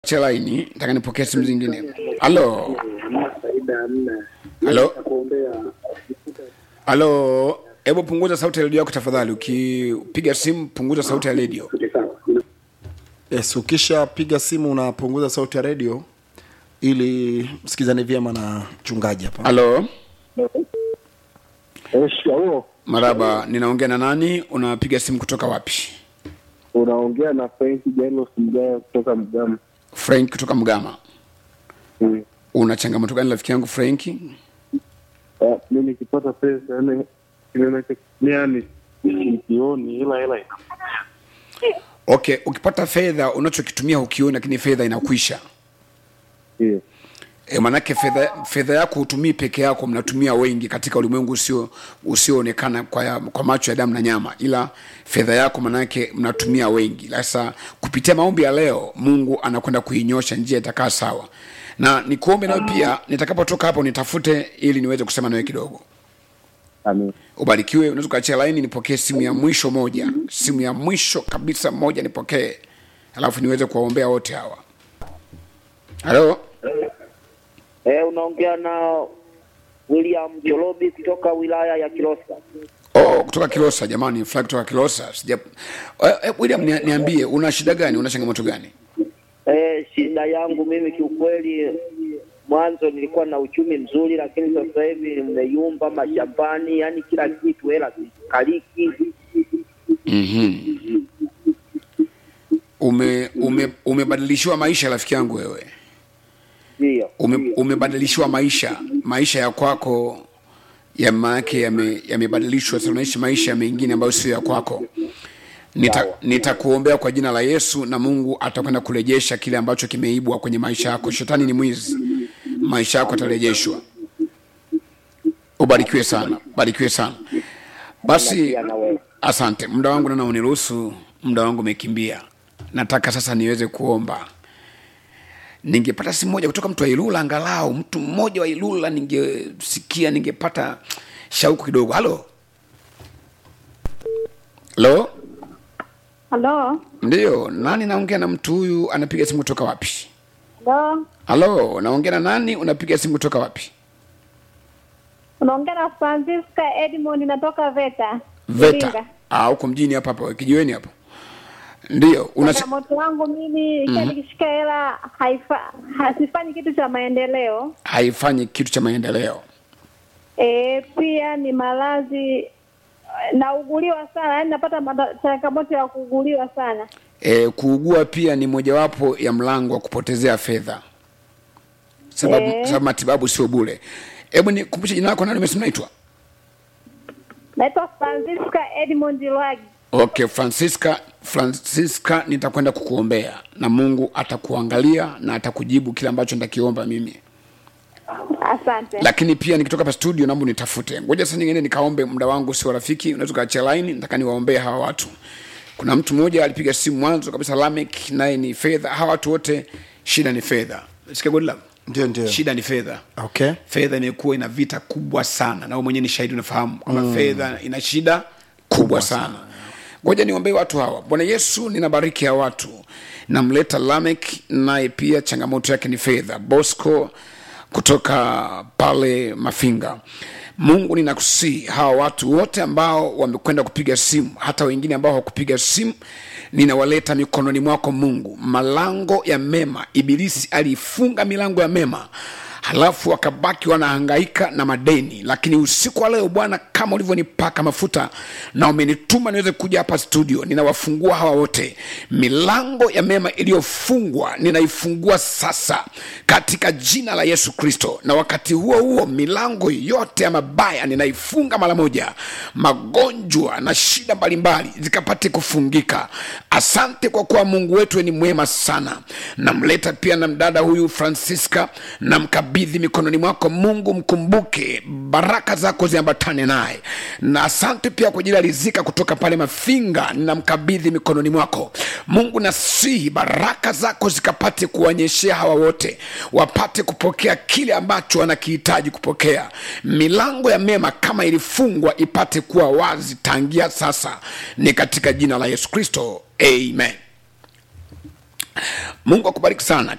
chelaini nataka nipokee simu zingine halo halo halo hebu punguza sauti ya redio yako tafadhali ukipiga simu punguza sauti ya redio yes ukishapiga simu unapunguza sauti ya redio ili msikizane vyema na mchungaji hapa halo Shikamoo, maraba ninaongea na nani unapiga simu kutoka wapi unaongea na Frank Jairus Mgaya kutoka Mgama. frank kutoka mgama Mm. una changamoto gani rafiki yangu franki Ah, Mi nikipata pesa yani ninachokitumia ni sikioni, ila hela ina okay ukipata fedha unachokitumia hukioni lakini fedha inakwisha Ndiyo. e, manake fedha fedha yako hutumii peke yako mnatumia wengi katika ulimwengu usio usioonekana kwa, ya- kwa macho ya damu na nyama ila fedha yako manake mnatumia wengi sasa kupitia maombi ya leo mungu anakwenda kuinyosha njia itakaa sawa na nikuombe nayo pia nitakapotoka hapo nitafute ili niweze kusema nawe kidogo Amen. ubarikiwe unaweza ukaachia laini nipokee simu ya mwisho moja simu ya mwisho kabisa moja nipokee alafu niweze kuwaombea wote hawa halo Eh, unaongea na William Jolobi kutoka wilaya ya Kilosa. Oh, kutoka Kilosa jamani, fly kutoka Kilosa. Sija eh, eh, William ni, niambie una shida gani? Una changamoto gani? Eh, shida yangu mimi kiukweli, mwanzo nilikuwa na uchumi mzuri, lakini sasa hivi nimeyumba mashambani, yani kila kitu hela zikaliki. Mhm. Ume, ume umebadilishiwa maisha rafiki yangu wewe. Ndio, Ume, umebadilishiwa maisha. Maisha ya kwako ya maake yame- yamebadilishwa sasa unaishi maisha mengine ambayo sio ya kwako. Nita, nitakuombea kwa jina la Yesu na Mungu atakwenda kurejesha kile ambacho kimeibwa kwenye maisha yako. Shetani ni mwizi. Maisha yako yatarejeshwa. Ubarikiwe sana, barikiwe sana. Basi pia na wewe. asante, muda wangu nana uniruhusu, muda wangu umekimbia. Nataka sasa niweze kuomba. Ningepata simu moja kutoka mtu wa Ilula, angalau mtu mmoja wa Ilula, ningesikia, ningepata shauku kidogo. Halo, halo, Halo, ndiyo nani? Naongea na mtu huyu, anapiga simu kutoka wapi? halo, Halo, naongea na nani? Unapiga simu kutoka wapi? unaongea na Francisca Edmond, natoka VETA Veta. Iringa. Ah, huko mjini hapa hapa kijiweni hapa. Ndiyo, una Changamoto yangu mimi ikiwa nikishika hela haifa hasifanyi kitu cha maendeleo. haifanyi kitu cha maendeleo. E, pia ni maradhi nauguliwa sana, yaani napata mata- changamoto ya kuuguliwa sana. E, kuugua pia ni mojawapo ya mlango wa kupotezea fedha, sababu, Eh. sababu matibabu sio bure. Hebu nikumbushe jina lako, nani umesema naitwa? Naitwa Francisca Edmond Lwagi. Okay, Francisca, Francisca, nitakwenda kukuombea na Mungu atakuangalia na atakujibu kile ambacho nitakiomba mimi. Asante. Lakini pia nikitoka hapa studio, naomba nitafute, ngoja sasa nyingine nikaombe, muda wangu sio rafiki, unaweza ukaachia line, nataka niwaombee hawa watu. Kuna mtu mmoja alipiga simu mwanzo kabisa, Lamek, naye ni fedha. Hawa watu wote shida ni fedha. Sikia good luck. ndio ndio Shida ni fedha. okay Fedha imekuwa ina vita kubwa sana, na wewe mwenyewe ni shahidi, unafahamu kwamba fedha ina shida kubwa sana. Ngoja niombee watu hawa. Bwana Yesu, ninabariki hawa watu, namleta Lamek, naye pia changamoto yake ni fedha. Bosco kutoka pale Mafinga. Mungu ninakusii hawa watu wote ambao wamekwenda kupiga simu, hata wengine ambao hawakupiga simu, ninawaleta mikononi mwako Mungu. Malango ya mema, Ibilisi aliifunga milango ya mema halafu wakabaki wanahangaika na madeni lakini usiku wa leo bwana kama ulivyonipaka mafuta na umenituma niweze kuja hapa studio ninawafungua hawa wote milango ya mema iliyofungwa ninaifungua sasa katika jina la yesu kristo na wakati huo huo milango yote ya mabaya ninaifunga mara moja magonjwa na shida mbalimbali zikapate kufungika asante kwa kuwa mungu wetu we ni mwema sana namleta pia na mdada huyu francisca namkabidhi mikononi mwako mungu mkumbuke baraka zako ziambatane naye na asante pia kwa ajili ya rizika kutoka pale mafinga namkabidhi mikononi mwako mungu nasihi baraka zako zikapate kuwanyeshea hawa wote wapate kupokea kile ambacho wanakihitaji kupokea milango ya mema kama ilifungwa ipate kuwa wazi tangia sasa ni katika jina la yesu kristo amen mungu akubariki sana